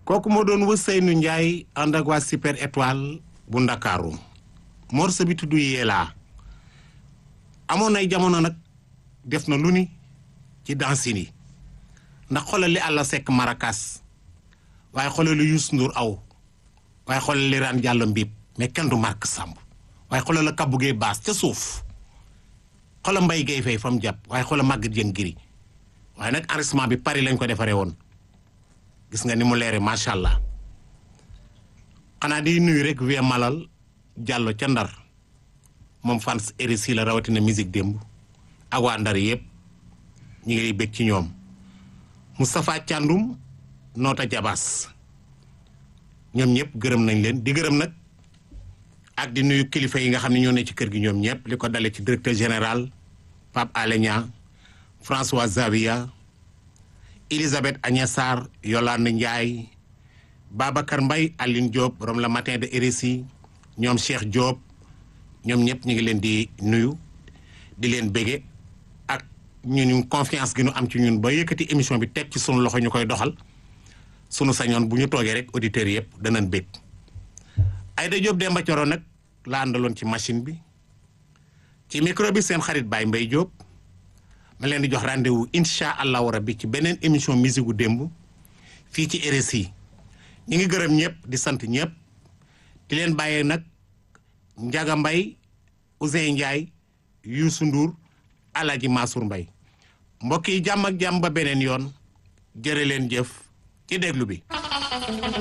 kooku moo doon Ousseynou Ndiaye ànd ak waa Super Étoile bu Ndakaaru morceau bi tudd Yella amoon ay jamono nag def na lu ni ci dansin yi ndax xoolal li àlla sekk marakas waaye xoolal li Youssou Ndour aw waaye xoolal li Rane Diallo mbiib mais kenn du Marc Samb waaye xoolal la Kabou Gueye baas ca suuf xoolal Mbaye Gueye fay fa mu jàpp waaye xoolal Maguette Dieng giri waaye nag enregistrement bi Paris lañ ko defaree woon gis nga ni mu leere macha allah xanaa di nuyu rek vie malal Diallo ca Ndar moom fans RSI la rawatina musique démb ak waa Ndar yëpp ñu ngi bég ci ñoom Moustapha Thiandoum noota jabaas ñoom ñëpp gërëm nañ leen di gërëm nag ak di nuyu kilifa yi nga xam ne ñoo ne ci kër gi ñoom ñëpp li ko dale ci directeur général Pape Alé Niang François Zavia Elisabeth Agnès Sarr Yolande Ndiaye Babacar Mbaye Aline Diop borom la matin de RSI ñoom Cheikh Diop ñoom ñëpp ñu ngi leen di nuyu di leen bége ak ñun confiance gi ñu am ci ñun ba yëkkati émission bi teg ci sunu loxo ñu koy doxal sunu sañoon bu ñu toogee rek auditeurs yëpp danañ bég Aïda Diop Demba Coro nag la àndaloon ci machine bi ci micro bi seen xarit Baye Mbaye Diop ma leen di jox rendez-vous incha allahu rabbi ci beneen émission musique gu démb fii ci RSI ñi ngi gërëm ñëpp di sant ñëpp di leen bàyyee nag Njaga Mbay Ousseyn Ndiaye Youssou Ndour Alaji Mansour Mbay mbokk yi jàmm ak jàmm ba beneen yoon jërë leen jëf ci déglu bi